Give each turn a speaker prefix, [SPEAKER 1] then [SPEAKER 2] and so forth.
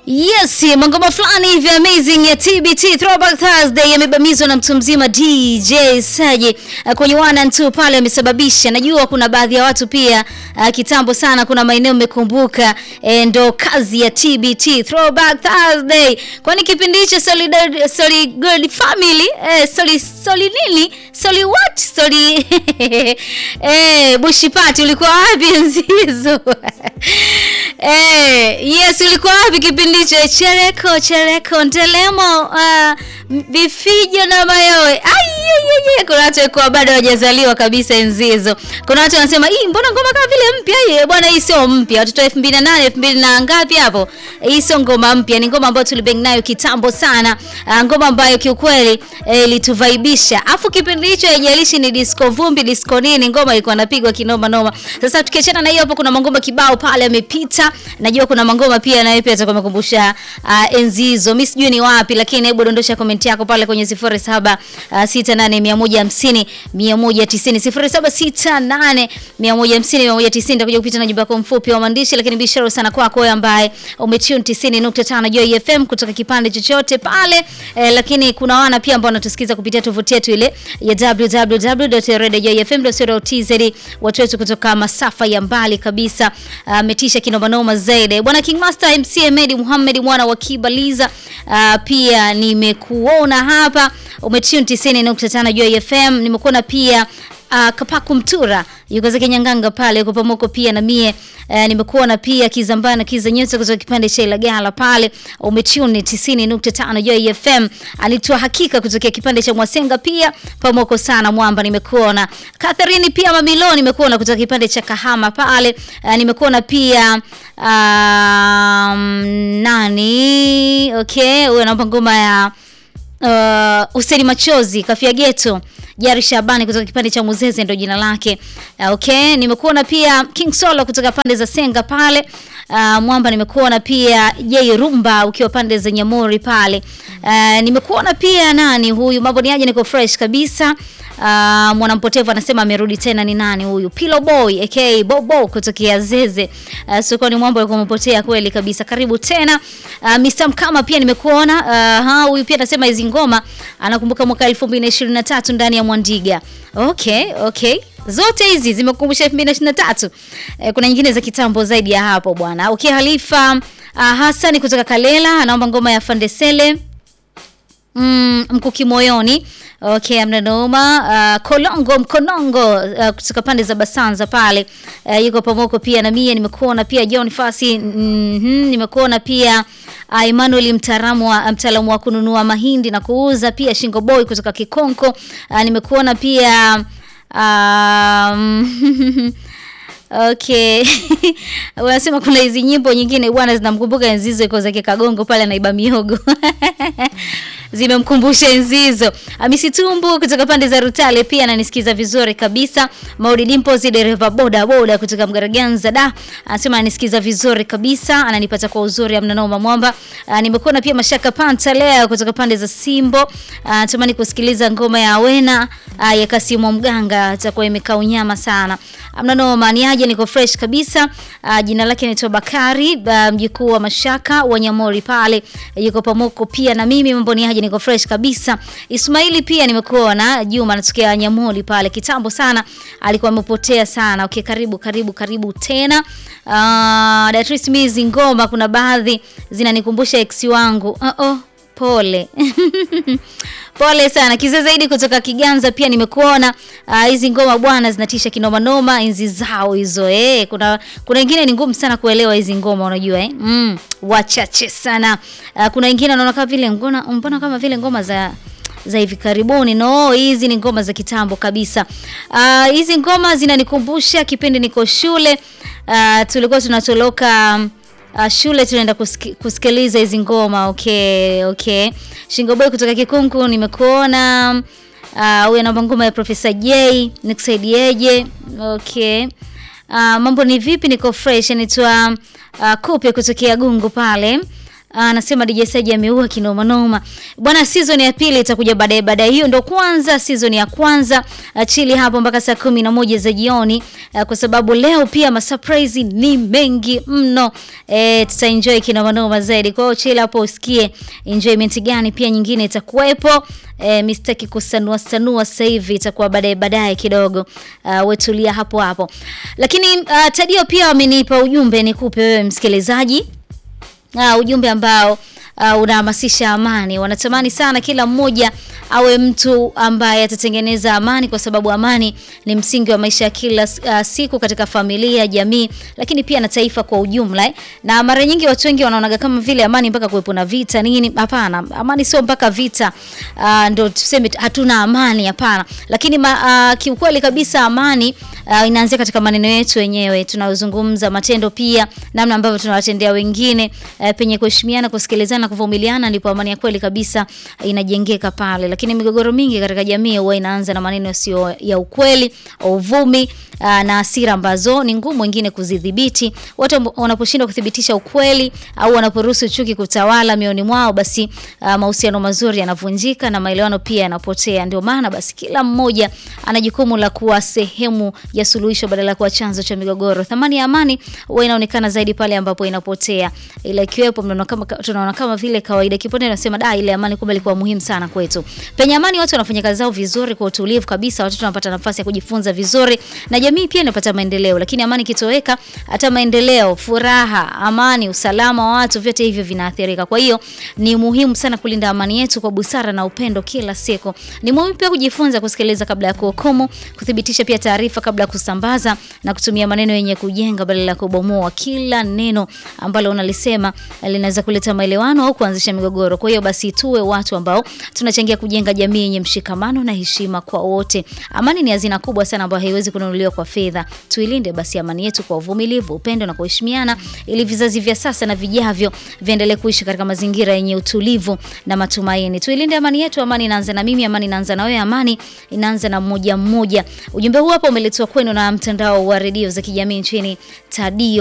[SPEAKER 1] Yes, mangoma fulani hivi amazing ya TBT Throwback Thursday yamebamizwa na mtu mzima DJ Saji uh, kwenye one and two pale amesababisha. Najua kuna baadhi ya watu pia uh, kitambo sana kuna maeneo mmekumbuka eh, ndo kazi ya TBT Throwback Thursday. Kwani kipindi hicho Solid Solid Good Family eh, Solid Solid nini? Solid what? Solid eh Bushi Party ulikuwa wapi Nzizo? eh, yes ulikuwa wapi kipindi hicho? Chereko chereko ndelemo uh, vifijo na mayowe. Ai kuna watu walikuwa bado hawajazaliwa kabisa enzi hizo. Kuna watu wanasema, "Hii mbona ngoma kama vile mpya hii?" Bwana hii sio mpya. Watoto 2008, 2000 na ngapi hapo? Hii sio ngoma mpya, ni ngoma ambayo tulibang nayo kitambo sana. Uh, ngoma ambayo kiukweli ilituvaibisha. Eh, Afu kipindi hicho haijalishi ni disco vumbi, disco nini, ngoma ilikuwa inapigwa kinoma noma. Sasa tukiachana na hiyo hapo kuna mangoma kibao pale yamepita. Najua kuna mangoma pia nayo pia atakumbusha uh, enzi hizo. Mimi sijui ni wapi lakini hebu dondosha comment yako pale kwenye 07 uh, 68 150 190 nitakuja kupita na jumba yako mfupi wa maandishi, lakini bishara sana kwako wewe ambaye umetune 90.5 Joy FM kutoka kipande chochote pale eh, lakini kuna wana pia ambao wanatusikiza kupitia tovuti yetu ile ya www.radiojoyfm.co.tz watu wetu kutoka masafa ya mbali kabisa ametisha uh, kinoma noma zaidi bwana King Master MC Ahmed Muhammad mwana wa Kibaliza uh, pia nimekuona hapa umetune 90.5 Joy FM nimekuona pia Uh, Kapaku Mtura yuko zake Nyanganga pale yuko pamoko pia na mie uh, nimekuona pia Kizambana Kiza Nyota kutoka kipande cha Ilagala pale umetune 90.5 Joy FM alitoa hakika kutokea kipande cha Mwasenga pia pamoko sana mwamba nimekuona Catherine pia Mamilo nimekuona kutoka kipande cha Kahama pale uh, nimekuona pia um, nani okay huyo anaomba ngoma ya uh, Useni Machozi Kafia Geto Jari Shabani kutoka kipande cha Muzeze ndio jina lake. Uh, okay, nimekuona pia King Solo kutoka pande za Senga pale. Uh, Mwamba nimekuona pia Jay Rumba ukiwa pande za Nyamori pale. Uh, nimekuona pia nani huyu mambo ni aje niko fresh kabisa. Uh, mwanampotevu anasema amerudi tena ni nani huyu? Pillow Boy aka Bobo kutokea Zeze. Uh, sokoni Mwamba alikuwa amepotea kweli kabisa. Karibu tena. Uh, Mr. Mkama pia nimekuona. Uh, ha huyu pia anasema hizi ngoma anakumbuka mwaka 2023 ndani ya Mwandiga. Okay, okay. Zote hizi zimekumbusha 2023. Eh, kuna nyingine za kitambo zaidi ya hapo bwana. Okay, Halifa uh, Hassan kutoka Kalela anaomba ngoma ya Fandesele. Mm, mkuki moyoni. Okay, amna noma. Uh, Kolongo Mkonongo uh, kutoka pande za Basanza pale. Uh, yuko pamoko pia na mie nimekuona pia John Fasi. Mm -hmm, nimekuona pia uh, Emmanuel mtaalamu wa mtaalamu wa kununua mahindi na kuuza pia Shingo Boy kutoka Kikonko. Uh, nimekuona pia um, Okay. Unasema kuna hizi nyimbo nyingine bwana zinamkumbuka Enzizo iko zake Kagongo pale anaiba miogo. Zimemkumbusha Enzizo. Hamisi Tumbu kutoka pande za Rutale pia ananisikiza vizuri kabisa. Maudi Dimples dereva boda boda kutoka Mgaraganza da. Anasema ananisikiza vizuri kabisa, ananipata kwa uzuri amna noma mwamba. Nimekuona pia Mashaka Panta leo kutoka pande za Simbo. Natamani kusikiliza ngoma ya Wena ya Kasimo Mganga atakuwa imekaa unyama sana. Amna noma ni aje niko fresh kabisa. Uh, jina lake ni Bakari uh, mjukuu wa Mashaka wa Nyamori pale yuko pamoko pia na mimi mambo ni aje niko fresh kabisa. Ismaili pia nimekuona Juma anatokea Nyamori pale kitambo sana alikuwa amepotea sana. Okay, karibu karibu karibu tena. Uh, Beatrice Mizi ngoma kuna baadhi zinanikumbusha ex wangu. Uh -oh, pole. Pole sana. Kiza zaidi kutoka Kiganza pia nimekuona. Hizi uh, ngoma bwana zinatisha kinoma noma enzi zao hizo eh. Kuna kuna wengine ni ngumu sana kuelewa hizi ngoma unajua eh. Mm, wachache sana. Uh, kuna wengine wanaona kama vile ngoma mbona kama vile ngoma za za hivi karibuni. No, hizi ni ngoma za kitambo kabisa. Uh, hizi ngoma zinanikumbusha kipindi niko shule. Uh, tulikuwa tunatoloka Uh, shule tunaenda kusiki, kusikiliza hizi ngoma. Okay, okay. Shingo Boy kutoka Kikungu nimekuona. Huyu uh, anaomba ngoma ya Professor J, nikusaidieje? Okay. Uh, mambo ni vipi? Niko fresh. Anaitwa uh, Kupe kutokea Gungu pale. Anasema DJ Saji ameua kinoma noma. Bwana season ya pili itakuja baadaye baadaye. Hiyo ndo kwanza season ya kwanza. Chili hapo mpaka saa kumi na moja za jioni uh, kwa sababu leo pia masurprise ni mengi mno. Eh, tuta enjoy kinoma noma zaidi. Kwa hiyo chili hapo usikie enjoyment gani pia nyingine itakuwepo. Eh, mistaki kusanua sanua sasa hivi itakuwa baadaye baadaye kidogo. Uh, wetulia hapo hapo. Lakini uh, Tadio pia amenipa ujumbe nikupe wewe msikilizaji. Uh, ujumbe ambao uh, unahamasisha amani. Wanatamani sana kila mmoja awe mtu ambaye atatengeneza amani, kwa sababu amani ni msingi wa maisha ya kila uh, siku katika familia, jamii, lakini pia na taifa kwa ujumla eh. Na mara nyingi watu wengi wanaonaga kama vile amani mpaka kuwepo na vita nini. Hapana, amani sio mpaka vita uh, ndo tuseme hatuna amani, hapana. Lakini ma, uh, kiukweli kabisa amani uh, inaanzia katika maneno yetu wenyewe tunayozungumza, matendo pia, namna ambavyo tunawatendea wengine uh, penye kuheshimiana, kusikilizana, kuvumiliana, ndipo amani ya kweli kabisa inajengeka pale. Lakini migogoro mingi katika jamii huwa inaanza na maneno sio ya ukweli, uvumi uh, na hasira ambazo ni ngumu wengine kuzidhibiti. Watu wanaposhindwa kuthibitisha ukweli au wanaporuhusu chuki kutawala mioni mwao, basi uh, mahusiano mazuri yanavunjika na maelewano pia yanapotea. Ndio maana basi kila mmoja ana jukumu la kuwa sehemu ya suluhisho badala ya kuwa chanzo cha migogoro. Thamani ya amani huwa inaonekana zaidi pale ambapo inapotea. Ile ikiwepo mnaona kama tunaona kama vile kawaida kiponde nasema da, ile amani kumbe ilikuwa muhimu sana kwetu. Penye amani watu wanafanya kazi zao vizuri kwa utulivu kabisa, watoto wanapata nafasi ya kujifunza vizuri na jamii pia inapata maendeleo. Lakini amani kitoweka, hata maendeleo, furaha, amani, usalama wa watu, vyote hivyo vinaathirika. Kwa hiyo ni muhimu sana kulinda amani yetu kwa busara na upendo kila siku. Ni muhimu pia kujifunza kusikiliza kabla ya kuhukumu, kuthibitisha pia taarifa kabla ya kusambaza na kutumia maneno yenye kujenga badala ya kubomoa. Kila neno ambalo unalisema linaweza kuleta maelewano au kuanzisha migogoro. Kwa hiyo basi tuwe watu ambao tunachangia kujenga jamii yenye mshikamano na heshima kwa wote. Amani ni hazina kubwa sana ambayo haiwezi kununuliwa kwa fedha. Tuilinde basi amani yetu kwa uvumilivu, upendo na kuheshimiana ili vizazi vya sasa na vijavyo viendelee kuishi katika mazingira yenye utulivu na matumaini. Tuilinde amani yetu. Amani inaanza na mimi, amani inaanza na wewe, amani inaanza na mmoja mmoja. Ujumbe huu hapa umeletwa kwenu na mtandao wa redio za kijamii nchini Tadio.